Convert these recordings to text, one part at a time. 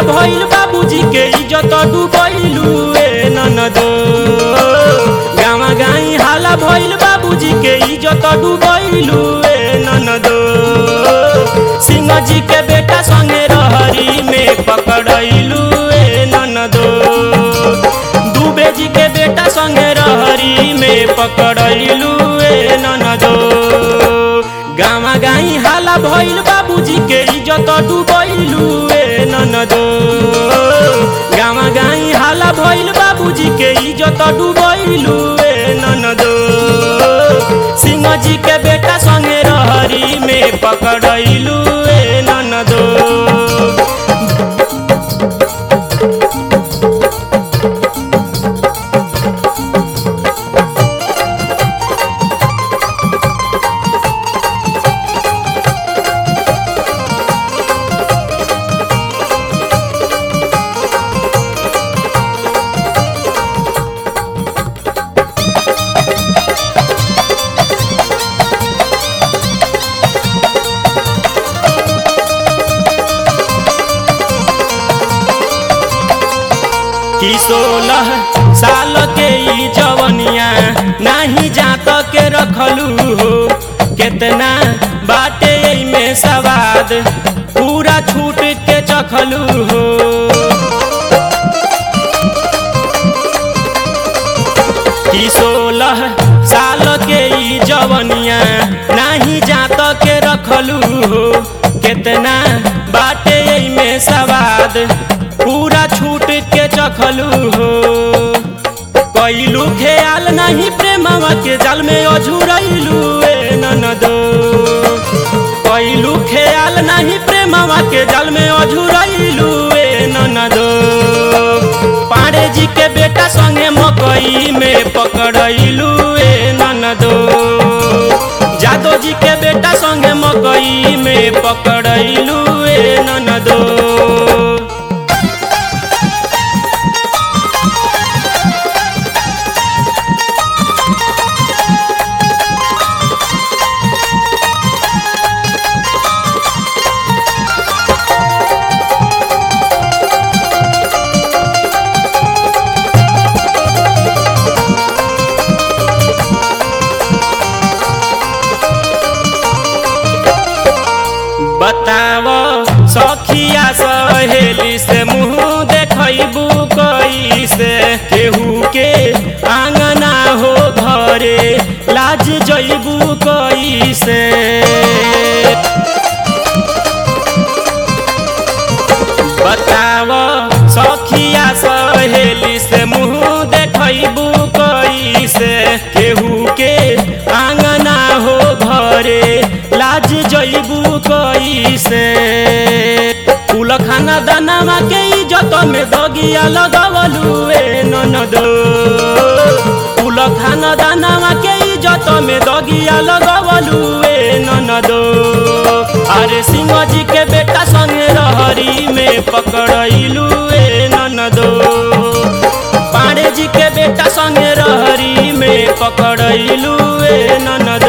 भइल बाबूजी के इज्जत डुबैलू ए ननदो गावा गाई हाला भइल बाबूजी के इज्जत डुबैलू ए ननदो सिंह जी के बेटा संगे रहरी में पकड़ैलू ए ननदो दुबे जी के बेटा संगे रहरी में पकड़ैलू ए ननदो गावा गाई हाला भइल बाबूजी के इज्जत डुबैलू ए ननदो गावा गाई हाला भइल बाबूजी के इज्जत डुबैलू ए ननदो सिंह जी के बेटा संगे रहरी में पकड़ैलू ए ननदो कि सोलह साल के ई जवनिया नाही जात के रखलू हो केतना बाटे में सवाद पूरा छूट के चखलू हो कि सोलह साल के ई जवनिया नाही जात के रखलू हो केतना बाटे में सवाद पूरा छूट के चखलू हो कैलू ख्याल नहीं प्रेमवा के जाल में अझुरैलू ए ननदो कैलू ख्याल नहीं प्रेमवा के जाल में अझुरैलू ए ननदो पाड़े जी के बेटा संगे मकई में पकड़ैलू ए ननदो जादो जी के बेटा संगे मकई में पकड़ैलू ए ननदो बताव सखिया सहेली से मुँह देखबू कैसे केहू के आंगना हो घरे लाज जैबू कैसे बताव सखिया सहेली से मुँह देखबू कैसे केहू के आंगना हो घरे लाज जैबू कैसे कुल खाना दाना के इज्जत में दगिया लगवलू ए ननदो कुल खाना दाना के इज्जत में दगिया लगवलू ए ननदो अरे सिंह जी के बेटा संगे रहरी में पकड़ैलू ए ननदो पाड़े जी के बेटा संगे रहरी में पकड़ैलू ए ननदो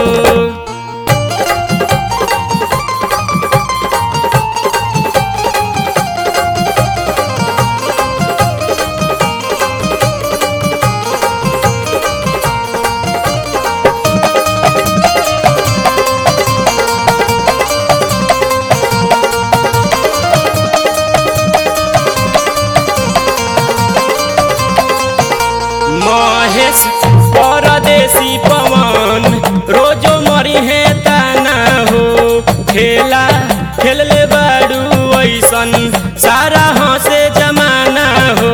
महेश परदेसी पवन रोजो मरी है ताना हो खेला खेल ले बाड़ू ऐसन सारा हंसे जमाना हो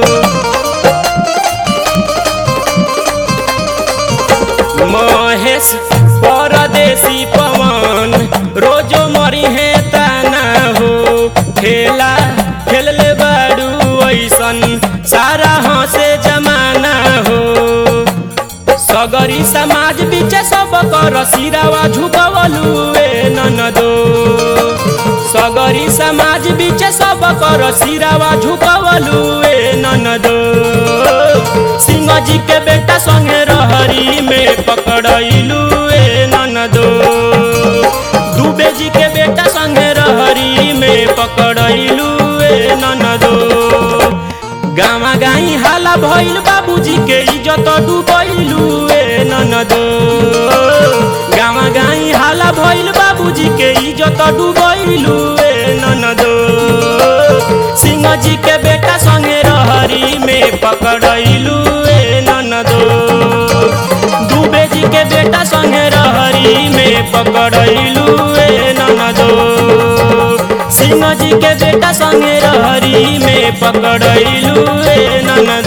महेश परदेसी पवन रोजो मरी है ताना हो खेला खेल ले बाड़ू ऐसन सारा हंसे जमाना हो सगरी समाज बीच सब कर सिरावा झुकवलू ए ननदो सगरी समाज बीच सब कर सिरावा झुकवलू ए ननदो सिंह जी के बेटा संगे रहरी में पकड़ैलू ए ननदो दुबे जी के बेटा संगे रहरी में पकड़ैलू ए गाई हाला भइल बाबूजी के इज्जत डुबैलू ए ननदो गावा गाई हाला भइल बाबूजी के इज्जत डुबैलू ए ननदो सिंह जी के बेटा संगे रहरी में पकड़ैलू ए ननदो दुबे जी के बेटा संगे रहरी में पकड़ैलू ए ननदो सिंह जी के बेटा संगे रहरी में पकड़ैलू ए ननदो